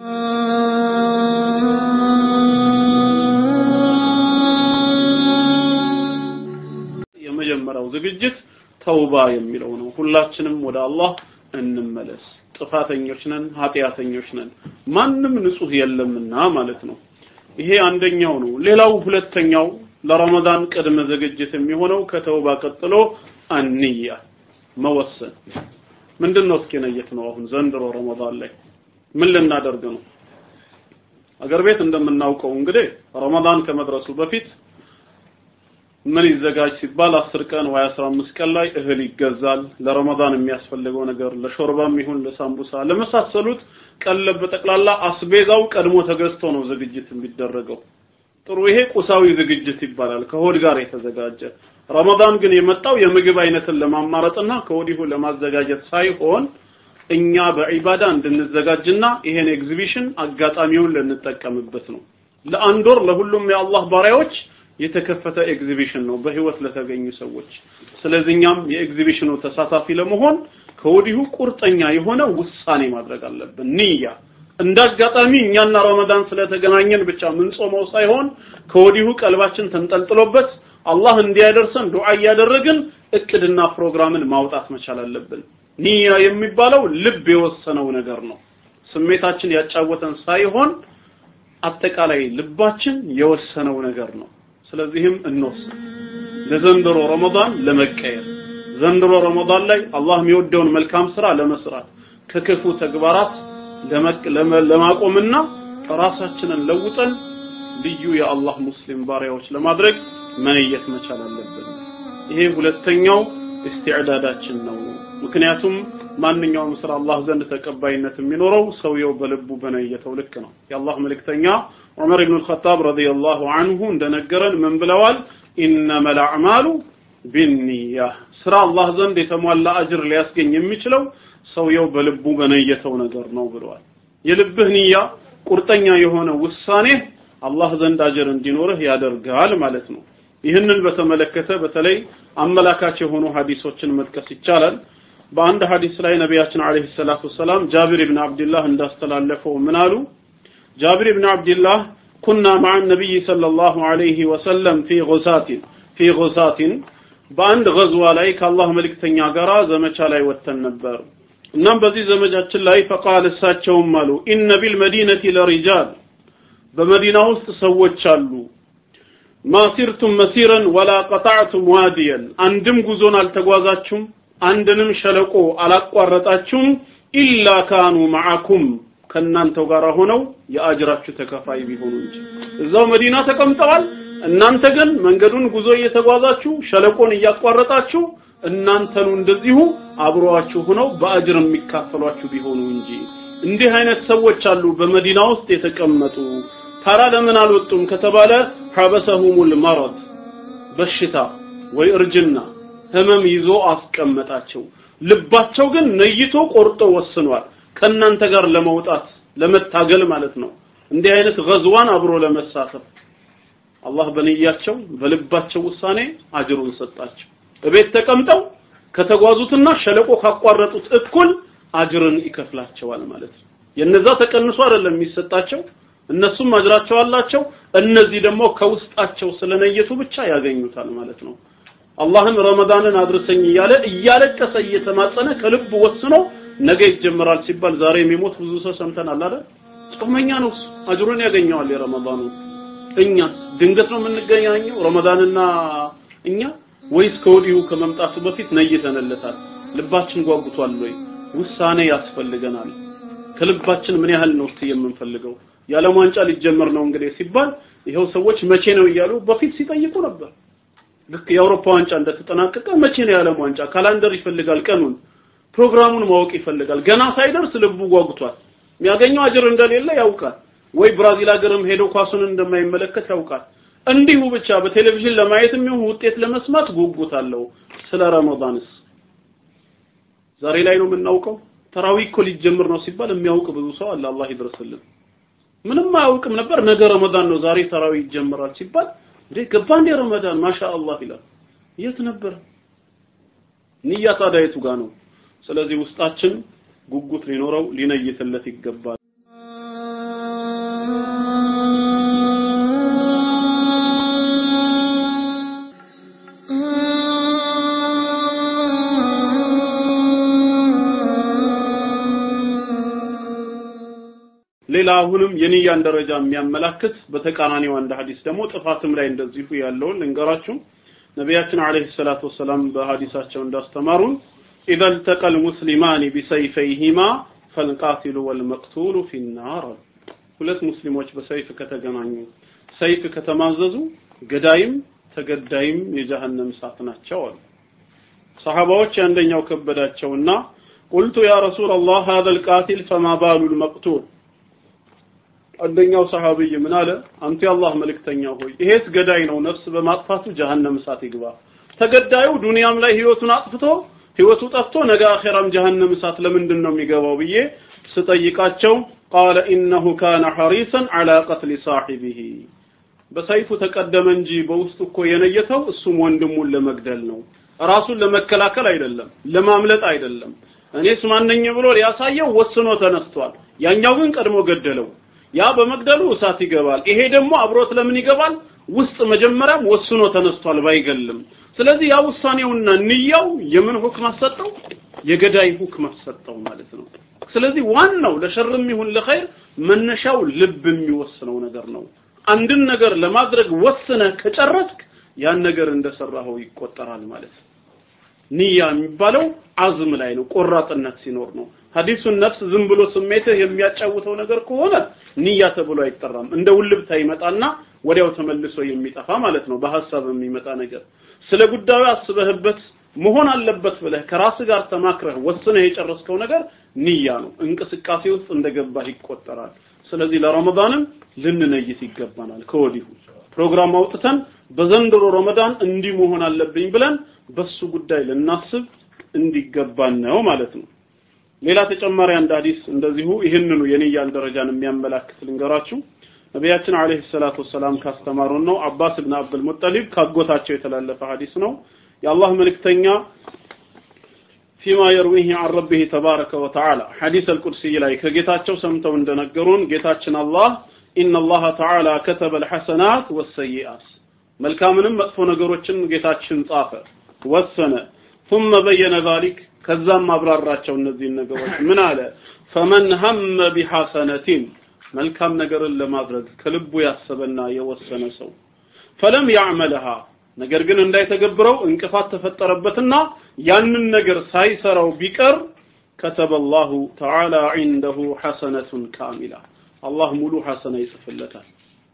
የመጀመሪያው ዝግጅት ተውባ የሚለው ነው። ሁላችንም ወደ አላህ እንመለስ። ጥፋተኞች ነን፣ ኃጢአተኞች ነን። ማንም ንጹህ የለምና ማለት ነው። ይሄ አንደኛው ነው። ሌላው ሁለተኛው ለረመዳን ቅድመ ዝግጅት የሚሆነው ከተውባ ቀጥሎ አንያ መወሰን። ምንድን ነው እስኪ ነየት ነው አሁን ዘንድሮ ረመዳን ላይ ምን ልናደርግ ነው? አገር ቤት እንደምናውቀው እንግዲህ ረመዳን ከመድረሱ በፊት ምን ይዘጋጅ ሲባል አስር ቀን ወይ አስራ አምስት ቀን ላይ እህል ይገዛል። ለረመዳን የሚያስፈልገው ነገር ለሾርባም ይሁን ለሳምቡሳ ለመሳሰሉት ቀለብ በጠቅላላ አስቤዛው ቀድሞ ተገዝቶ ነው ዝግጅት የሚደረገው። ጥሩ ይሄ ቁሳዊ ዝግጅት ይባላል፣ ከሆድ ጋር የተዘጋጀ። ረመዳን ግን የመጣው የምግብ አይነትን ለማማረጥና ከወዲሁ ለማዘጋጀት ሳይሆን እኛ በዒባዳ እንድንዘጋጅና ይሄን ኤግዚቢሽን አጋጣሚውን ልንጠቀምበት ነው። ለአንድ ወር ለሁሉም የአላህ ባሪያዎች የተከፈተ ኤግዚቢሽን ነው በህይወት ለተገኙ ሰዎች። ስለዚህ እኛም የኤግዚቢሽኑ ተሳታፊ ለመሆን ከወዲሁ ቁርጠኛ የሆነ ውሳኔ ማድረግ አለብን። ንያ እንዳጋጣሚ እኛና ረመዳን ስለተገናኘን ብቻ ምንጾመው ሳይሆን ከወዲሁ ቀልባችን ተንጠልጥሎበት አላህ እንዲያደርሰን ዱዓ እያደረግን እቅድና ፕሮግራምን ማውጣት መቻል አለብን። ንያ የሚባለው ልብ የወሰነው ነገር ነው። ስሜታችን ያጫወተን ሳይሆን አጠቃላይ ልባችን የወሰነው ነገር ነው። ስለዚህም እንወስን ለዘንድሮ ረመዳን ለመቀየር ዘንድሮ ረመዳን ላይ አላህ የሚወደውን መልካም ስራ ለመስራት ከክፉ ተግባራት ለማቆምና ራሳችንን ለውጠን ልዩ የአላህ ሙስሊም ባሪያዎች ለማድረግ መነየት መቻል አለብን። ይሄ ሁለተኛው ኢስቲዕዳዳችን ነው። ምክንያቱም ማንኛውም ስራ አላህ ዘንድ ተቀባይነት የሚኖረው ሰውየው በልቡ በነየተው ልክ ነው። የአላህ መልእክተኛ ዑመር ኢብኑ አልኸጣብ ረዲየላሁ ዐንሁ እንደነገረን ምን ብለዋል? ኢነመል አዕማሉ ቢንኒያ ስራ አላህ ዘንድ የተሟላ አጅር ሊያስገኝ የሚችለው ሰውየው በልቡ በነየተው ነገር ነው ብለዋል። የልብህ ንያ ቁርጠኛ የሆነ ውሳኔ አላህ ዘንድ አጅር እንዲኖርህ ያደርጋል ማለት ነው። ይህንን በተመለከተ በተለይ አመላካች የሆኑ ሀዲሶችን መጥቀስ ይቻላል። በአንድ ሀዲስ ላይ ነቢያችን አለይሂ ሰላቱ ወሰላም ጃቢር ብን አብድላህ እንዳስተላለፈው ምን አሉ? ጃቢር ብን አብድላህ ኩና መዓ ነቢይ ሰለላሁ ዐለይሂ ወሰለም ፊ ጉሳቲን ፊ ጉሳቲን በአንድ ገዝዋ ላይ ከአላህ መልእክተኛ ጋራ ዘመቻ ላይ ወጥተን ነበር። እናም በዚህ ዘመቻችን ላይ ፈቃል እሳቸውም አሉ ኢነ ቢል መዲነቲ ለሪጃል በመዲና ውስጥ ሰዎች አሉ ማሲርቱም መሲረን ወላ ቀጣዕቱም ዋዲየን አንድም ጉዞን አልተጓዛችሁም አንድንም ሸለቆ አላቋረጣችሁም ኢላ ካኑ መዓኩም ከእናንተው ጋር ሆነው የአጅራችሁ ተከፋይ ቢሆኑ እንጂ እዛው መዲና ተቀምጠዋል እናንተ ግን መንገዱን ጉዞ እየተጓዛችሁ ሸለቆን እያቋረጣችሁ እናንተኑ እንደዚሁ አብረዋችሁ ሆነው በአጅር የሚካፈሏችሁ ቢሆኑ እንጂ እንዲህ አይነት ሰዎች አሉ በመዲና ውስጥ የተቀመጡ ታራ ለምን አልወጡም ከተባለ ሐበሰሁሙል መረድ በሽታ ወይ እርጅና ህመም ይዞ አስቀመጣቸው ልባቸው ግን ነይቶ ቆርጦ ወስኗል ከእናንተ ጋር ለመውጣት ለመታገል ማለት ነው እንዲህ አይነት ገዝዋን አብሮ ለመሳተፍ አላህ በንያቸው በልባቸው ውሳኔ አጅሩን ሰጣቸው እቤት ተቀምጠው ከተጓዙትና ሸለቆ ካቋረጡት እኩል አጅርን ይከፍላቸዋል ማለት ነው የነዛ ተቀንሶ አይደለም የሚሰጣቸው እነሱም አጅራቸው አላቸው እነዚህ ደግሞ ከውስጣቸው ስለነየቱ ብቻ ያገኙታል ማለት ነው አላህን ረመዳንን አድርሰኝ እያለ እያለቀሰ እየተማጸነ ከልብ ወስኖ ነገ ይጀምራል ሲባል ዛሬ የሚሞት ብዙ ሰው ሰምተናል አይደል ጾመኛ ነው አጅሩን ያገኘዋል የረመዳኑ እኛ ድንገት ነው የምንገናኘው ረመዳንና እኛ ወይስ ከወዲሁ ከመምጣቱ በፊት ነይተንለታል ልባችን ጓጉቷል ወይ ውሳኔ ያስፈልገናል ከልባችን ምን ያህል ነው እስቲ የምንፈልገው የዓለም ዋንጫ ሊጀመር ነው እንግዲህ ሲባል ይኸው ሰዎች መቼ ነው እያሉ በፊት ሲጠይቁ ነበር ልክ የአውሮፓ ዋንጫ እንደተጠናቀቀ መቼ ነው የዓለም ዋንጫ ካላንደር ይፈልጋል ቀኑን ፕሮግራሙን ማወቅ ይፈልጋል ገና ሳይደርስ ልቡ ጓጉቷል የሚያገኘው አጅር እንደሌለ ያውቃል ወይ ብራዚል ሀገርም ሄዶ ኳሱን እንደማይመለከት ያውቃል እንዲሁ ብቻ በቴሌቪዥን ለማየት የሚሆን ውጤት ለመስማት ጉጉት አለው ስለ ረመዳንስ ዛሬ ላይ ነው የምናውቀው ተራዊ እኮ ሊጀምር ነው ሲባል የሚያውቅ ብዙ ሰው አለ አላህ ይድረስልን ምንም አያውቅም ነበር ነገ ረመዳን ነው ዛሬ ተራዊ ይጀምራል ሲባል እንዴ ገባ እንዴ ረመዳን ማሻአላህ ይላል የት ነበር ንያ ታዲያ የቱ ጋር ነው ስለዚህ ውስጣችን ጉጉት ሊኖረው ሊነይትለት ይገባል ሌላ አሁንም የንያን ደረጃ የሚያመላክት በተቃራኒው አንድ ሐዲስ ደግሞ ጥፋትም ላይ እንደዚሁ ያለውን ልንገራችሁ ነቢያችን አለይሂ ሰላቱ ወሰላም በሐዲሳቸው እንዳስተማሩን ኢዘ التقى المسلمان بسيفيهما فالقاتل والمقتول في النار ሁለት ሙስሊሞች በሰይፍ ከተገናኙ ሰይፍ ከተማዘዙ ገዳይም ተገዳይም የጀሃነም እሳት ናቸው አሉ ሰሃባዎች አንደኛው ከበዳቸውና ቁልቱ ያ ረሱል አላህ هذا القاتل فما بال المقتول አንደኛው ሰሃቢይ ምን አለ አንተ የአላህ መልእክተኛ ሆይ ይሄስ ገዳይ ነው ነፍስ በማጥፋቱ ጀሃነም እሳት ይግባ ተገዳዩ ዱንያም ላይ ህይወቱን አጥፍቶ ህይወቱ ጠፍቶ ነገ አኺራም ጀሃነም እሳት ለምንድን ነው የሚገባው ብዬ ስጠይቃቸው ቃለ ኢነሁ ካነ ሐሪሰን ዐላ ቀትሊ ሳሒቢሂ በሰይፉ ተቀደመ እንጂ በውስጡ እኮ የነየተው እሱም ወንድሙን ለመግደል ነው ራሱን ለመከላከል አይደለም ለማምለጥ አይደለም እኔስ ማነኝ ብሎ ሊያሳየው ወስኖ ተነስቷል ያኛው ግን ቀድሞ ገደለው ያ በመግደሉ እሳት ይገባል ይሄ ደግሞ አብሮት ለምን ይገባል ውስጥ መጀመሪያም ወስኖ ተነስቷል ባይገልም ስለዚህ ያ ውሳኔውና ንያው የምን ሁክም አሰጠው የገዳይ ሁክም አሰጠው ማለት ነው ስለዚህ ዋናው ለሸርም ይሁን ለኸይር መነሻው ልብ የሚወስነው ነገር ነው አንድን ነገር ለማድረግ ወስነህ ከጨረስክ ያን ነገር እንደሰራኸው ይቆጠራል ማለት ነው ንያ የሚባለው አዝም ላይ ነው ቆራጥነት ሲኖር ነው ሐዲሱን ነፍስ ዝም ብሎ ስሜትህ የሚያጫውተው ነገር ከሆነ ንያ ተብሎ አይጠራም እንደ ውልብታ ይመጣና ወዲያው ተመልሶ የሚጠፋ ማለት ነው በሐሳብ የሚመጣ ነገር ስለ ጉዳዩ አስበህበት መሆን አለበት ብለህ ከራስ ጋር ተማክረህ ወስነህ የጨረስከው ነገር ንያ ነው እንቅስቃሴ ውስጥ እንደገባህ ይቆጠራል ስለዚህ ለረመዳንም ልንነይት ይገባናል ከወዲሁ ፕሮግራም አውጥተን በዘንድሮ ረመዳን እንዲህ መሆን አለብኝ ብለን በሱ ጉዳይ ልናስብ እንዲገባን ነው ማለት ነው ሌላ ተጨማሪ አንድ ሐዲስ እንደዚሁ ይህንኑ የንያን ደረጃን የሚያመላክት ልንገራችሁ ነቢያችን አለይሂ ሰላቱ ወሰላም ካስተማሩን ነው አባስ ብን አብዱል ሙጠሊብ ካጎታቸው የተላለፈ ሐዲስ ነው የአላህ መልእክተኛ ፊማ የርዊህ አን ረቢህ ተባረከ ወተዓላ ሐዲስ አልቁድሲ ላይ ከጌታቸው ሰምተው እንደነገሩን ጌታችን አላህ ኢነ አላህ ተዓላ ከተበ አልሐሰናት ወሰይአት መልካምንም መጥፎ ነገሮችን ጌታችን ጻፈ ወሰነ ثم በየነ ذلك ከዛም አብራራቸው እነዚህን ነገሮች ምን አለ ፈመን ሀመ ቢሐሰነቲን መልካም ነገርን ለማድረግ ከልቡ ያሰበና የወሰነ ሰው ፈለም ያዕመልሃ ነገር ግን እንዳይተገብረው እንቅፋት ተፈጠረበትና ያንን ነገር ሳይሰራው ቢቀር كتب الله تعالى عنده حسنة كاملة الله ሙሉ ሐሰና ይጽፍለታል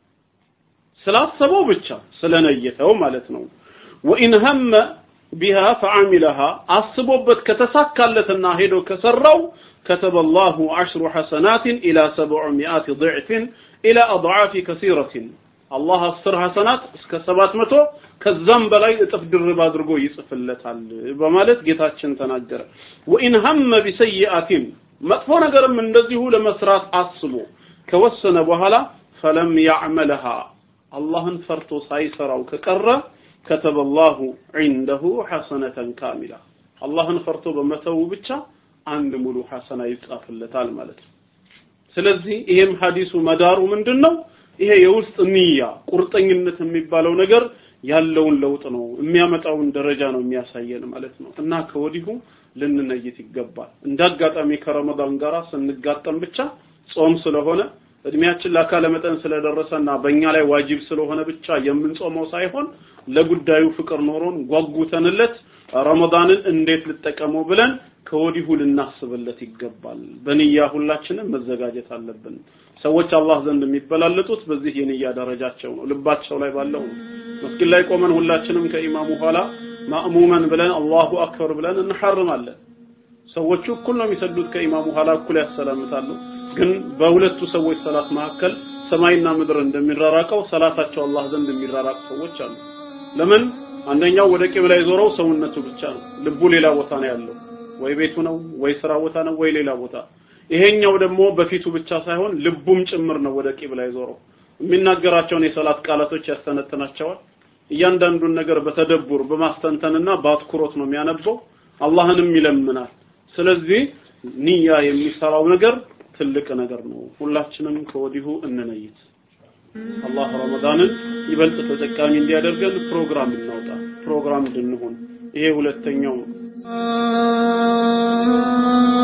ስላሰበው ብቻ ስለነየተው ማለት ነው ወኢን ሀመ ቢሃ ፈዓሚለሃ አስቦበት ከተሳካለትና ሄዶ ከሰራው كتب الله عشر حسنات إلى سبعمائة ضعف إلى أضعاف كثيرة الله አስር ሐሰናት እስከ ሰባት መቶ ከዛም በላይ እጥፍ ድርብ አድርጎ ይጽፍለታል በማለት ጌታችን ተናገረ ወኢን ሀመ ቢሰይአቲን መጥፎ ነገርም እንደዚሁ ለመስራት አስቦ ከወሰነ በኋላ ፈለም ያዕመልሃ አላህን ፈርቶ ሳይሰራው ከቀረ كتب الله عنده حسنة كاملة አላህን ፈርቶ በመተው ብቻ አንድ ሙሉ ሐሰና ይጻፍለታል ማለት ነው ስለዚህ ይሄም ሐዲሱ መዳሩ ምንድነው ይሄ የውስጥ ንያ ቁርጠኝነት የሚባለው ነገር ያለውን ለውጥ ነው የሚያመጣውን ደረጃ ነው የሚያሳየን ማለት ነው እና ከወዲሁ ልንነይት ይገባል እንዳጋጣሚ ከረመዳን ጋር ስንጋጠም ብቻ ጾም ስለሆነ እድሜያችን ለአካለ መጠን ስለደረሰና በእኛ ላይ ዋጅብ ስለሆነ ብቻ የምንጾመው ሳይሆን ለጉዳዩ ፍቅር ኖሮን ጓጉተንለት ረመዳንን እንዴት ልጠቀመው ብለን ከወዲሁ ልናስብለት ይገባል በንያ ሁላችንም መዘጋጀት አለብን ሰዎች አላህ ዘንድ የሚበላለጡት በዚህ የንያ ደረጃቸው ነው ልባቸው ላይ ባለው መስጊድ ላይ ቆመን ሁላችንም ከኢማሙ ኋላ ማእሙመን ብለን አላሁ አክበር ብለን እንሐርማለን ሰዎቹ እኩል ነው የሚሰግዱት ከኢማሙ ኋላ እኩል ያሰላምታሉ ግን በሁለቱ ሰዎች ሰላት መካከል ሰማይና ምድር እንደሚራራቀው ሰላታቸው አላህ ዘንድ የሚራራቅ ሰዎች አሉ ለምን አንደኛው ወደ ቂብላ የዞረው ሰውነቱ ብቻ ነው ልቡ ሌላ ቦታ ነው ያለው ወይ ቤቱ ነው ወይ ስራ ቦታ ነው ወይ ሌላ ቦታ ይሄኛው ደግሞ በፊቱ ብቻ ሳይሆን ልቡም ጭምር ነው ወደ ቂብላ የዞረው የሚናገራቸውን የሰላት ቃላቶች ያስተነትናቸዋል እያንዳንዱን ነገር በተደቡር በማስተንተንና በአትኩሮት ነው የሚያነበው አላህንም ይለምናል ስለዚህ ንያ የሚሰራው ነገር ትልቅ ነገር ነው ሁላችንም ከወዲሁ እንነይት አላህ ረመዳንን ይበልጥ ተጠቃሚ እንዲያደርገን ፕሮግራም እናውጣ ፕሮግራም እንድንሆን ይሄ ሁለተኛው ነው